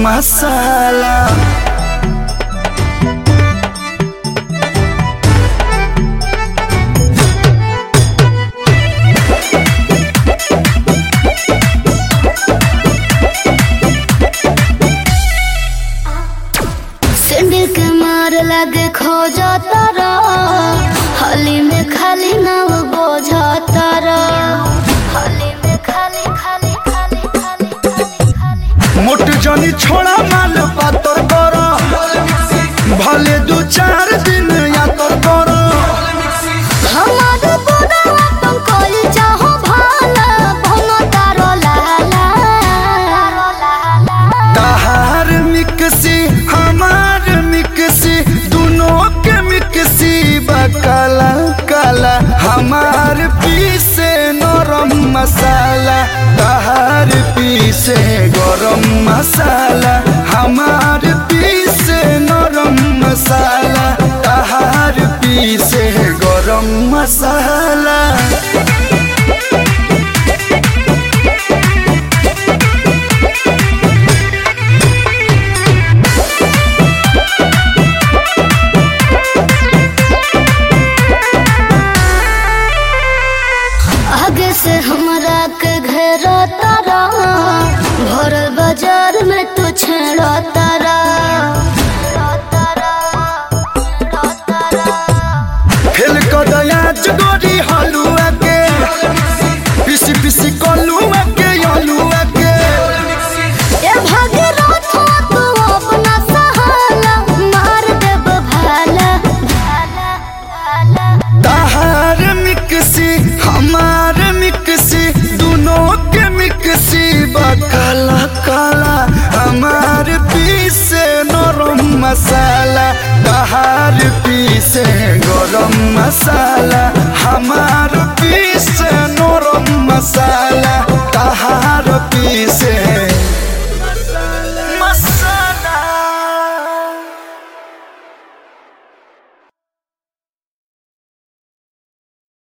मसाला सिंडी के मार लगे खो जाता रा हली में खाली नाव बोझा तारा हली में खाली खाली खाली खाली खाली खाली मोट जनी छोड़ा माल पातर कर भले दू चार दिन यातर कर हमार बुढ़वा तुम कोई चाहो भाला भनो तारो लाला तहार मिक्सी हमार मिक्सी दोनों के मिक्सी बकाला काला हमार पीसे नरम मसाला तहार पीसे गरम मसाला हमार पीसे नरम मसाला तहार पीसे गरम मसाला आगे से हमरा के घेरा तारा भर बाजार में तू छेड़ा तारा फेल कदया गोरी हलुआ के पिसी पिसी कलुआ के हलुआ के ए भागीरथ तू अपना सहाला मार देब भाला भाला भाला तहार मिक्सी हमार मिक्सी दोनों के मिक्सी बकाला काला हमार पीसे नरम मसाला तहार पीसे गरम मसाला हमार पीसे नरम मसाला